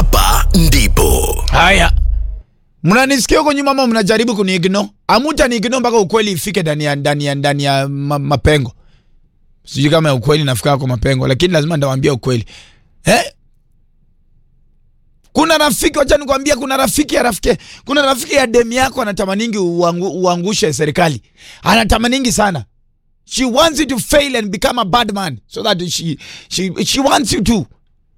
hapa ndipo Haya, mnanisikia huko nyuma ama mnajaribu kuniigno? Amuta niigno mpaka ukweli ifike ndani ya ndani ya ndani ya ma, mapengo. Sijui kama ya ukweli nafika kwa mapengo, lakini lazima ndawaambia ukweli eh? Kuna rafiki, wacha nikwambia, kuna rafiki ya rafiki, kuna rafiki ya demu yako anatamaningi uangu, uangushe serikali, anatamaningi sana. She wants you to fail and become a bad man so that she she she wants you to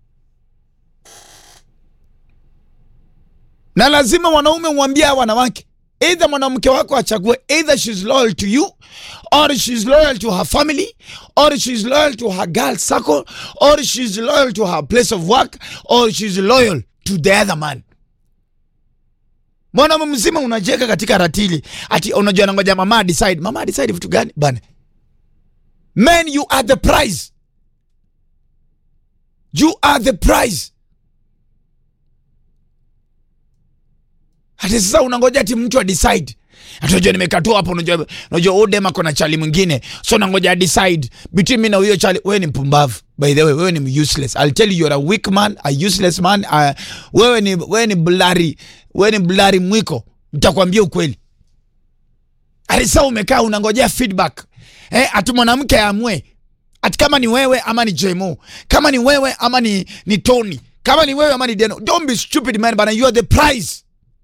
na lazima wanaume mwambie hawa wanawake either mwanamke wako achague either she's loyal to you or she's loyal to her family or she's loyal to her girl circle or she's loyal to her place of work or she's loyal to the other man mwanaume mzima unajeka katika ratili ati unajua nangoja mama decide mama decide vitu gani bana men you are the prize you are the prize Hata sasa unangoja ati mtu adecide. Atunajua nimekatua hapo unajua unajua Odem ako na chali mwingine. So unangoja decide between mimi na huyo chali. Wewe ni mpumbavu. By the way, wewe ni useless. I'll tell you you're a weak man, a useless man. Uh, wewe ni wewe ni blari. Wewe ni blari mwiko. Nitakwambia ukweli. Hadi sasa umekaa unangojea feedback. Eh, ati mwanamke aamue. Ati kama ni wewe ama ni JMO. Kama ni wewe ama ni ni Tony. Kama ni wewe ama ni Deno. Don't be stupid man, but you are the prize.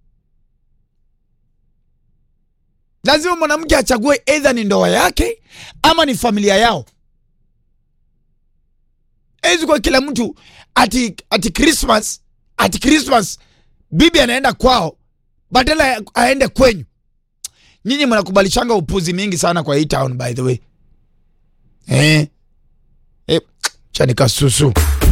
lazima mwanamke achague either ni ndoa yake ama ni familia yao. Ezi kwa kila mtu ati ati Christmas ati Christmas bibi anaenda kwao badala ya aende kwenyu. Nyinyi mnakubalishanga upuzi mingi sana kwa hii town by the way. Eh. Eh, chanika susu.